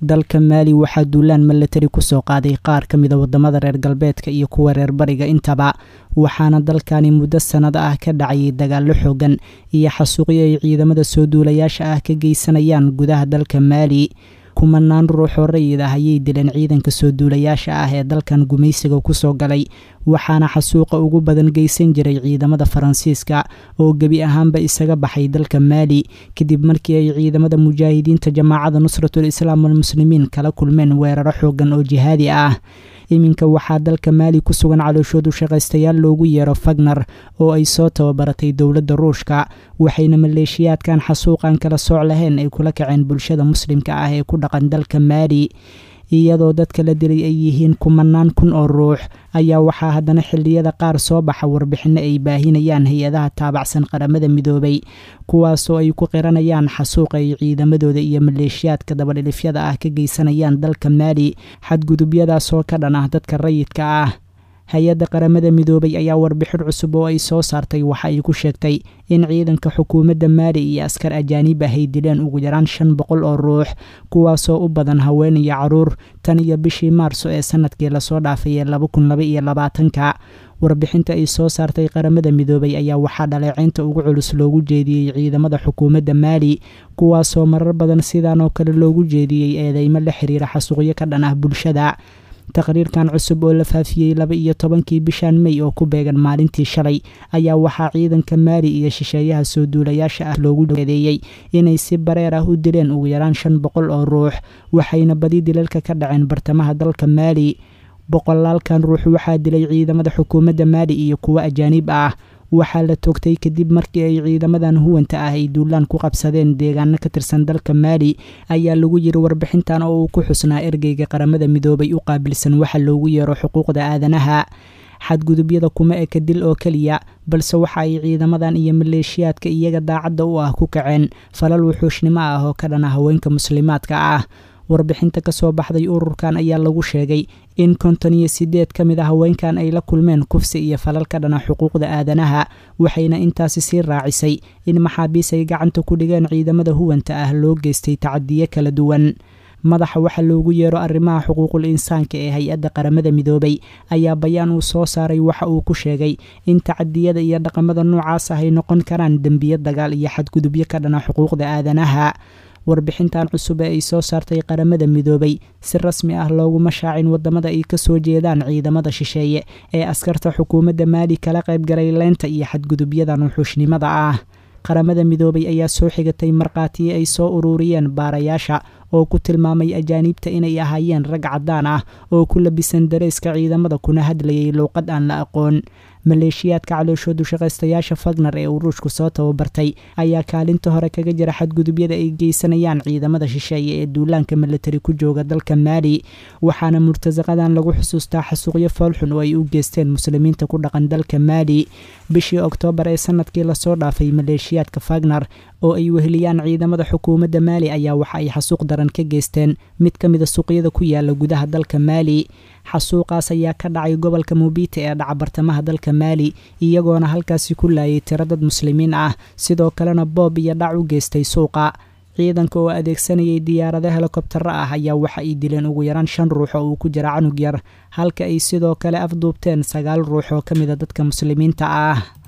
dalka maali waxaa duulaan milatari kusoo qaaday qaar ka mida wadamada reer galbeedka iyo kuwa reer bariga intaba waxaana dalkani muddo sannado ah ka dhacayay dagaallo xoogan iyo xasuuqyo ay ciidamada soo duulayaasha ah ka geysanayaan gudaha dalka maali kumanaan ruuxoo rayid ah ayay dileen ciidanka soo duulayaasha ah ee dalkan gumaysiga kusoo galay waxaana xasuuqa ugu badan geysan jiray ciidamada faransiiska oo gebi ahaanba isaga baxay dalka maali kadib markii ay ciidamada mujaahidiinta jamaacada nusratul islaam walmuslimiin kala kulmeen weeraro xoogan oo jihaadi ah iminka waxaa dalka maali ku sugan calooshoodu shaqaystayaal loogu yeero fagner oo ay soo tababaratay dowladda ruushka waxayna maleeshiyaadkan xasuuqan kala sooc lahayn ay kula kaceen bulshada muslimka ah ee ku dhaqan dalka maali iyadoo dadka la dilay ay yihiin kumanaan kun oo ruux ayaa waxaa haddana xilliyada qaar soo baxa warbixinno ay baahinayaan hay-adaha taabacsan qaramada midoobay kuwaasoo ay ku qiranayaan xasuuqa ay ciidamadooda iyo maleeshiyaadka dabadhilifyada ah ka geysanayaan dalka maali xadgudubyadaasoo ka dhan ah dadka rayidka ah hay-adda qaramada midoobay ayaa warbixin cusub oo ay soo saartay waxa ay ku sheegtay in ciidanka xukuumadda maali iyo askar ajaanib ah ay dileen ugu yaraan shan boqol oo ruux kuwaasoo u badan haween iyo caruur tan iyo bishii maarso ee sanadkii lasoo dhaafay ee laba kun laba iyo labaatanka warbixinta ay soo saartay qaramada midoobay ayaa waxaa dhaleeceynta ugu culus loogu jeediyey ciidamada xukuumadda maali kuwaasoo marar badan sidan oo kale loogu jeediyey eedeymo la xiriira xasuuqyo ka dhan ah bulshada taqriirkan cusub oo la faafiyey laba iyo tobankii bishan mey oo ku beegan maalintii shalay ayaa waxaa ciidanka maali iyo shisheeyaha soo duulayaasha ah loogu eedeeyey inay si bareer ah u dileen ugu yaraan shan boqol oo ruux waxayna badi dilalka ka dhaceen bartamaha dalka maali boqolaalkan ruux waxaa dilay ciidamada xukuumadda maali iyo kuwo ajaanib ah waxaa la toogtay kadib markii ay ciidamadan huwanta ah ay duulaan ku qabsadeen deegaano ka tirsan dalka maali ayaa lagu yiri warbixintan oo uu ku xusnaa ergeyga qaramada midoobay u qaabilsan waxa loogu yeero xuquuqda aadanaha xadgudubyada kuma eka dil oo keliya balse waxa ay ciidamadan iyo maleeshiyaadka iyaga daacadda u ah ku kaceen falal wuxuushnimo ah oo ka dhana haweenka muslimaadka ah warbixinta ka soo baxday ururkan ayaa lagu sheegay in konton iyo sideed ka mid a haweenkan ay la kulmeen kufsi iyo falal ka dhana xuquuqda aadanaha waxayna intaasi sii raacisay in maxaabiis ay gacanta ku dhigeen ciidamada huwanta ah loo geystay tacadiyo kala duwan madaxa waxa loogu yeero arrimaha xuquuqul insaanka ee hay-adda qaramada midoobay ayaa bayaan uu soo saaray waxa uu ku sheegay in tacadiyada iyo dhaqamada noocaas ah ay noqon karaan dembiyo dagaal iyo xadgudubyo ka dhana xuquuqda aadanaha warbixintan cusub ee ay soo saartay qaramada midoobay si rasmi ah looguma shaacin wadamada ay kasoo jeedaan ciidamada shisheeye ee askarta xukuumadda maali kala qaybgalay leynta iyo xadgudubyadan wuxuushnimada ah qaramada midoobay ayaa soo xigatay markhaatiyo ay soo ururiyeen baarayaasha oo ku tilmaamay ajaaniibta inay ahaayeen rag caddaan ah oo ku labisan dareyska ciidamada kuna hadlayay luuqad aan la aqoon maleeshiyaadka calooshoodu shaqaystayaasha fagner ee uruushku soo tababartay ayaa kaalinta hore kaga jira xadgudubyada ay geysanayaan ciidamada shisheeye ee duulaanka milatari ku jooga dalka maali waxaana murtasaqadan lagu xusuustaa xasuuqyo foolxun oo ay u geysteen muslimiinta ku dhaqan dalka maali bishii oktoobar ee sanadkii lasoo dhaafay maleeshiyaadka fagner oo ay weheliyaan ciidamada xukuumadda maali ayaa waxa ay xasuuq daran ka geysteen mid ka mida suuqyada ku yaala gudaha dalka maali xasuuqaas ayaa ka dhacay gobolka mubiite ee dhaca bartamaha dalka maali iyagoona halkaasi ku laayay tiro dad muslimiin ah sidoo kalena boob iyo dhac u geystay suuqa ciidanka oo adeegsanayay diyaarado helikobtaro ah ayaa waxa ay dileen ugu yaraan shan ruux oo uu ku jira canug yar halka ay sidoo kale afduubteen sagaal ruux oo ka mida dadka muslimiinta ah